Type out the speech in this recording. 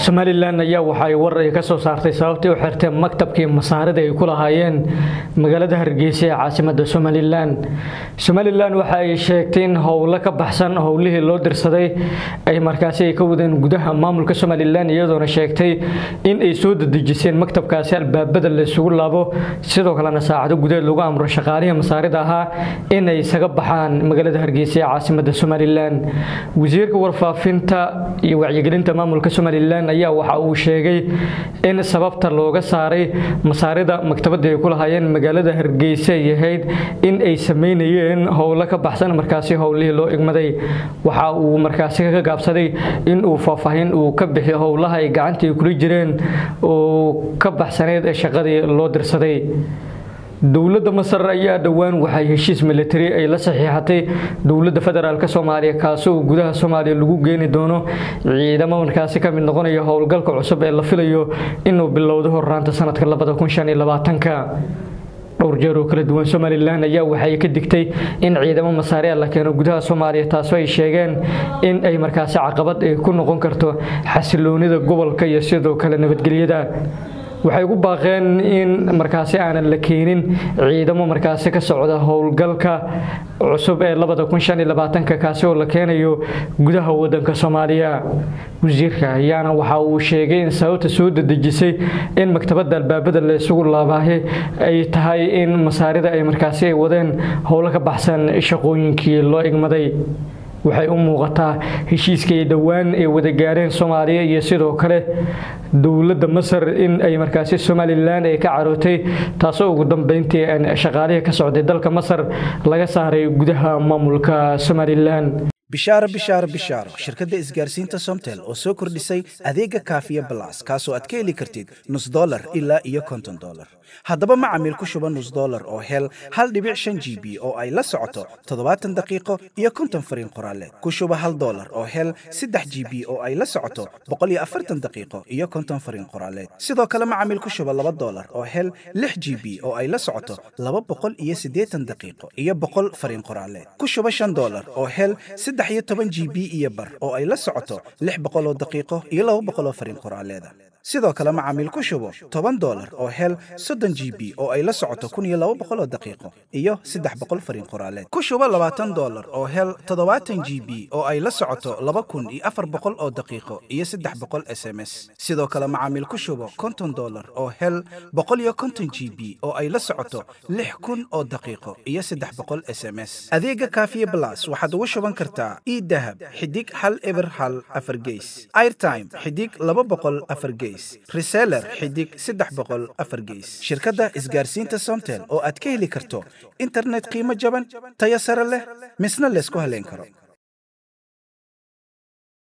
somalilan ayaa waxa ay war ay ka soo saartay sababtii u xirtay maktabkii masaarida ay ku lahaayeen magaalada hargeysa ee caasimada somalilan somalilan waxa ay sheegtay in howlo ka baxsan howlihii loo dirsaday ay markaasi ay ka wadeen gudaha maamulka somalilan iyadoona sheegtay in ay soo dedejiseen maktabkaasi albaabada la isugu laabo sidoo kalena saacado gudeed lagu amro shaqaalihii masaarida ahaa inay isaga baxaan magaalada hargeysa ee caasimada somalilan wasiirka warfaafinta iyo wacyigelinta maamulka somalilan ayaa waxa uu sheegay in sababta looga saaray masaarida maktabada ay ku lahaayeen magaalada hargeysa ay ahayd in ay sameynayeen howlo ka baxsan markaasi howlihii loo igmaday waxa uu markaasi ka gaabsaday in uu faahfaahin uu ka bixiyo howlaha ay gacantii kula jireen oo ka baxsaneyd ee shaqadii loo dirsaday dowladda masar ayaa dhowaan waxay heshiis militari ay la saxiixatay dowladda federaalk soomaaliya kaasoo gudaha soomaaliya lagu geeni doono ciidamo markaasi ka mid noqonaya howlgalka cusub ee la filayo inuu bilowdo horraanta sanadka dhowr jeer oo kala duwan somalilan ayaa waxay ka digtay in ciidamo masaariya la keeno gudaha soomaaliya taasoo ay sheegeen in ay markaasi caqabad ay ku noqon karto xasiloonida gobolka iyo sidoo kale nabadgelyada waxay ugu baaqeen in markaasi aanan la keenin ciidamo markaasi ka socda howlgalka cusub ee kaasi oo la keenayo gudaha wadanka soomaaliya wasiirka ayaana waxa uu sheegay in sababta soo dedejisay in maktabada albaabada la isugu laabaahe ay tahay in masaarida ay markaasi ay wadeen howlo ka baxsan shaqooyinkii loo igmaday waxay u muuqataa heshiiskay dhowaan ay wada gaareen soomaaliya iyo sidoo kale dowladda masar in ay markaasi somalilan ay ka carootay taasoo ugu dambeyntii shaqaalihii ka socday dalka masar laga saaray gudaha maamulka somalilan bishaaro bishaaro bishaaro shirkadda isgaarsiinta somtel oo soo kordhisay adeega kaafiya balas kaasoo aad ka heli kartid nus dolar ilaa iyo konton dolar haddaba macamiil ku shuba nus dolar oo hel hal dhibic shan g b oo ay la socoto toddobaatan daqiiqo iyo konton fariin qoraaleed ku shuba hal dolar oo hel saddex g b oo ay la socoto boqol iyo afartan daqiiqo iyo konton fariin qoraaleed sidoo kale macamiil ku shuba laba dolar oo hel lix g b oo ay la socoto laba boqol iyo siddeetan daqiiqo iyo boqol fariin qoraaleed ku shuba shan dolar oo hel saddex iyo toban g b iyo bar oo ay la socoto lix boqol oo daqiiqo iyo laba boqol oo fariin qoraaleeda sidoo kale macaamiil ku shubo toban dolar oo hel soddon g b oo ay la socoto kun iyo laba boqol oo daqiiqo iyo saddex boqol fariin qoraaleed ku shubo labaatan dolar oo hel toddobaatan g b oo ay la socoto laba kun iyo afar boqol oo daqiiqo iyo saddex boqol s m s sidoo kale macaamiil ku shubo konton dolar oo hel boqol iyo konton g b oo ay la socoto lix kun oo daqiiqo iyo saddex boqol s m s adeega kaafiye blas waxaad ugu shuban kartaa idahab xidig hal eber hal afar geys airtime xidig laba boqol afar geys reseller xidig saddex boqol afar geys shirkadda isgaarsiinta somtel oo aad ka heli karto internet qiimo jaban tayo sare leh misna laysku haleyn karo